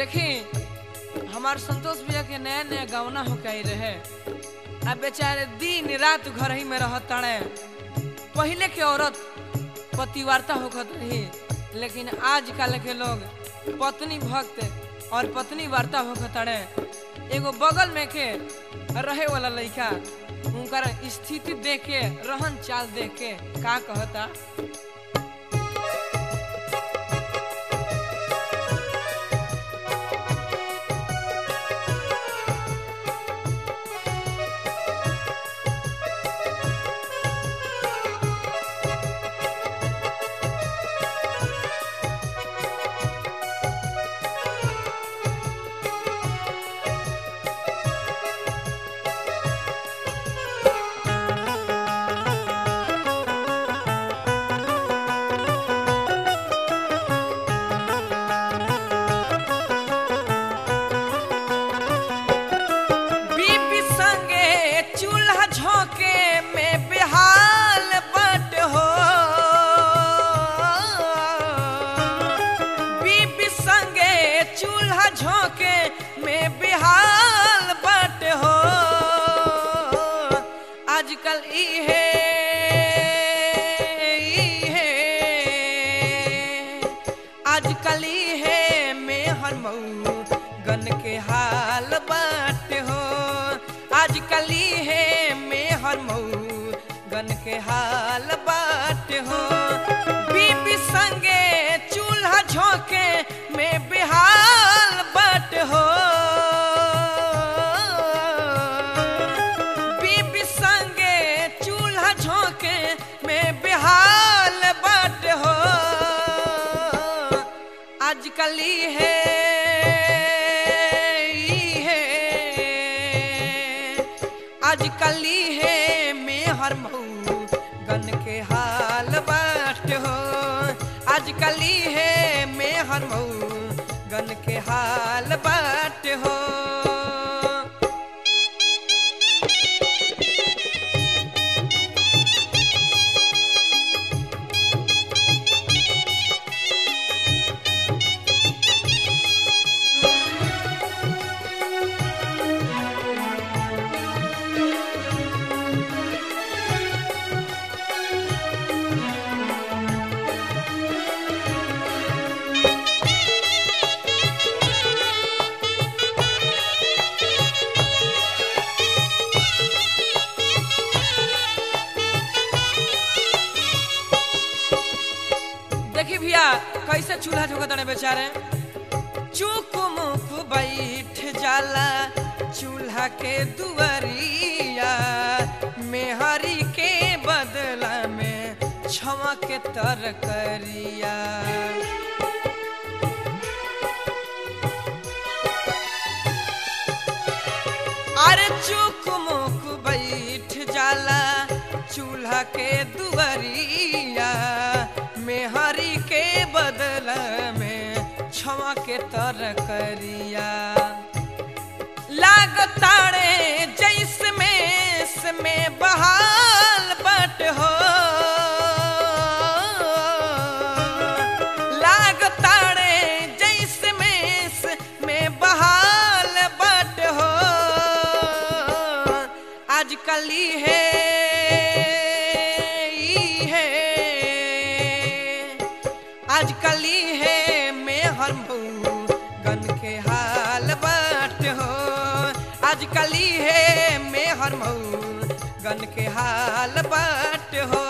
देखी हमार संतोष भैया के नया नया गवना हो के रहे अब बेचारे दिन रात घर ही में रहत ताड़े पहले के औरत पतिवार्ता होखत रही लेकिन आजकल के लोग पत्नी भक्त और पत्नी वार्ता होखत ताड़े एगो बगल में के रहे वाला लड़का उनकर स्थिति देख के रहन चाल देख के का कहता बीबी संगे चूल्हा झोंके में बेहाल बट हो बीबी संगे चूल्हा झोंके में बेहाल बट हो आजकल इहे इहे आजकल इहे में हर मऊ गन के हाल बाट हो आजकल इहे में हर मऊ गन के हाल बाट हो बीबी संगे चूल्हा झोंके में बेहाल बाट हो बीबी संगे चूल्हा झोंके में बेहाल बाट हो आजकल है आजकल है में हर मऊ गन के हाल बाट हो आजकल है में हर मऊ गन के हाल बाट हो देखी भैया कैसे चूल्हा झोंका तड़े बेचारे चुक मुक बैठ जाला चूल्हा के दुआरिया मेहरी के बदला में छवा के तरकरिया अरे चुक मुक बैठ जाला चूल्हा के दुआरिया मेहरी के बदला में छवा के तरकरिया लागताड़े जैस में में बहाल बट हो लागताड़े जैस में में बहाल बट हो आजकल है है आजकल है में हर मऊ गन के हाल बाट हो आजकल है में हर मऊ गन के हाल बाट हो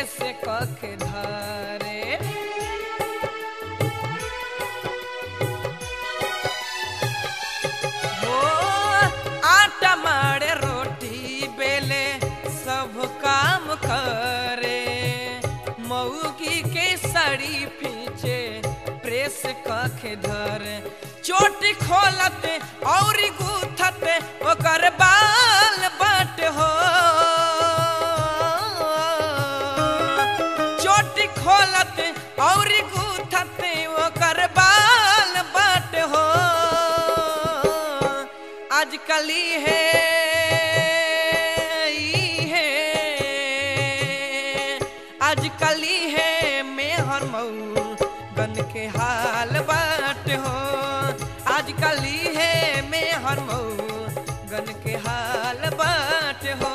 प्रेस कख धरे हो आटा मारे रोटी बेले सब काम करे मऊगी के साड़ी पीछे प्रेस कख धरे चोटी खोलते और गूथते ओकर बाल बट हो चोटी खोलते और गूथते ओकर बाल बट हो आजकली है ई है आजकली है मेहर मऊ गन के हाल बाट हो आजकली है मेहर मऊ गन के हाल बाट हो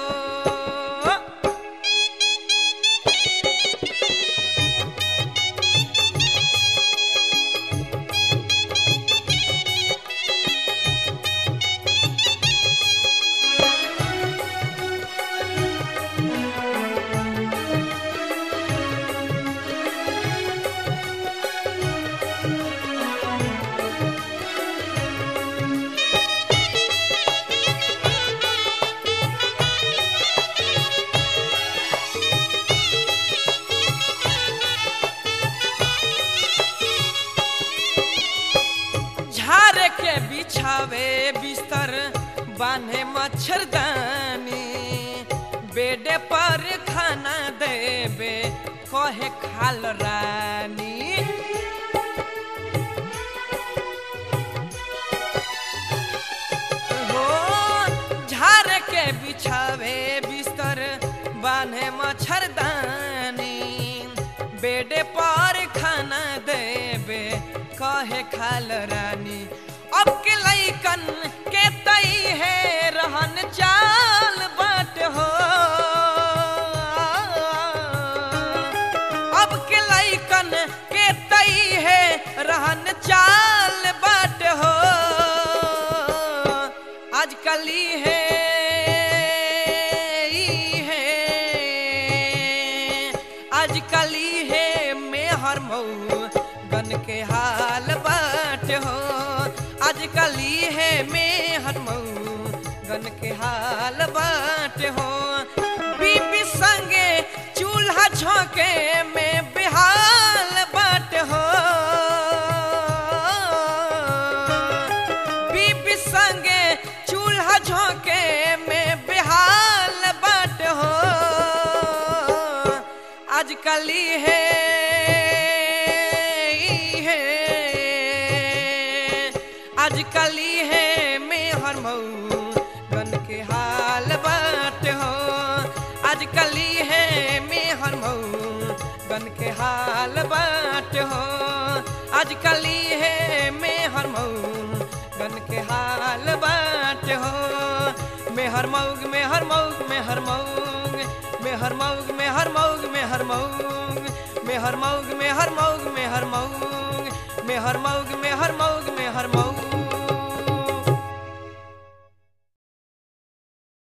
झारे के बिछावे बिस्तर बांधे मच्छरदानी बेडे पर खाना देवे कहे खाल रानी हो झारे के बिछावे बिस्तर बांधे मच्छरदानी बेडे पर खाना देवे कहे खाल रानी अब के लैकन के तई है रहन चाल बाट हो अब के लैकन के तई है रहन चाल बाट हो आजकली है ई है आजकली है मेहर मऊ गन के हाल बाट हो आजकली है मेहर मऊ गन के हाल बाट हो बीबी संगे चूल्हा झोंके में बिहाल बाट हो बीबी संगे चूल्हा झोंके में बिहाल बाट हो आजकली है ई है आजकली है मेहर मऊ गन के हाल बाट हो आजकली है मेहर मऊ गन के हाल बाट हो आजकली है मेहर मऊ गन के हाल बाट हो मेहर मऊग मेहर मऊग मेहर मऊग मेहर मऊग मेहर मऊग मेहर मऊग मेहर मऊग मेहर मऊग मेहर मऊग मेहर मऊग मेहर मऊग मेहर मऊग